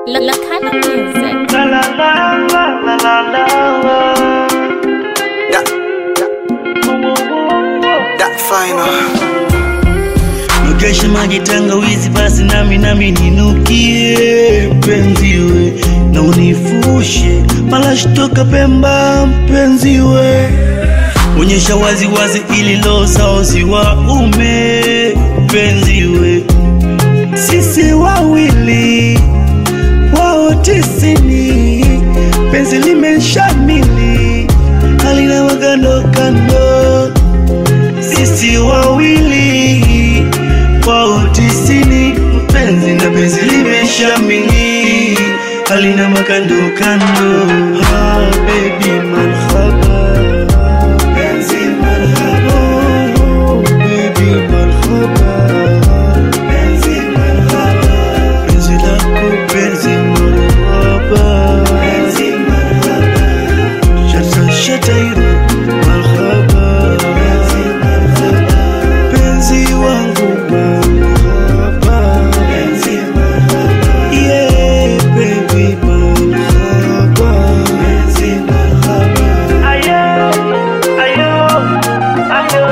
La La Kana Music. La la la la la la la. That, Woo, woo, woo, woo. that final. Nugeshe maji tangawizi basi nami nami ninukie mpenziwe na unifushe malashi toka Pemba mpenziwe onyesha wazi wazi ili lo saozi wa ume mpenziwe sisi wawili wao tisini penzi limeshamili halina magando kando sisi wawili wao tisini mpenzi na penzi limeshamili halina makando kando ah, baby marhaba penzi marhaba oh, baby marhaba penzi marhaba penzi lako penzi marhaba penzi marhaba shata shatairo marhaba penzi marhaba penzi wangu marhaba penzi marhaba yeah baby marhaba penzi marhaba ayo ayo ayo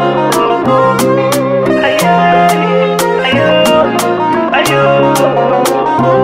ayo ayo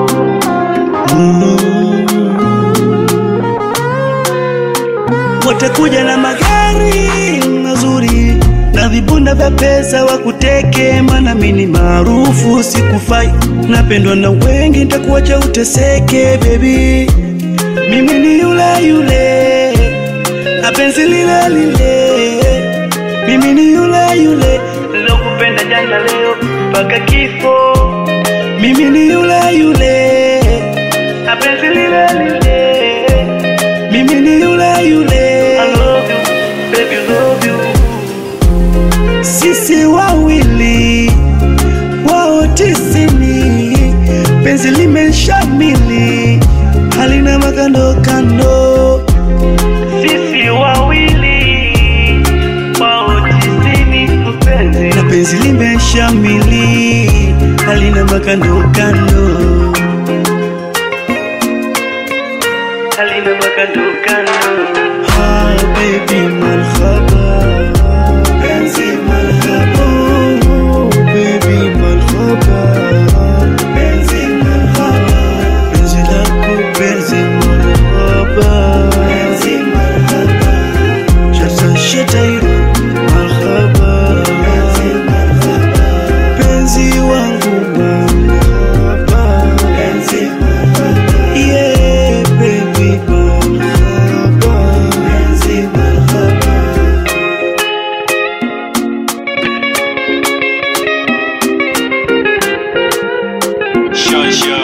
watakuja na magari mazuri na vibunda vya pesa wakuteke, mana mini maarufu sikufai, napendwa na wengi, nitakuacha uteseke baby. Mimi ni yule yule na penzi lile lile, mimi ni yule yule nilokupenda jana, leo mpaka kifo. Mimi ni yule yule na penzi lile lile mimi ni yule yule I love you, baby, love you. Sisi wawili wao tisini, penzi limeshamili halina makando kando. Sisi wawili wao tisini, mpenzi na penzi limeshamili halina makando kando. halina makando kando. Ah, baby marhaba, penzi marhaba, oh, baby marhaba, penzi marhaba, penzi lako penzi marhaba, penzi marhaba, shata shatairo marhaba, penzi marhaba, penzi wangu marhaba, penzi marhaba, yeah baby marhaba, penzi marhaba. Shasha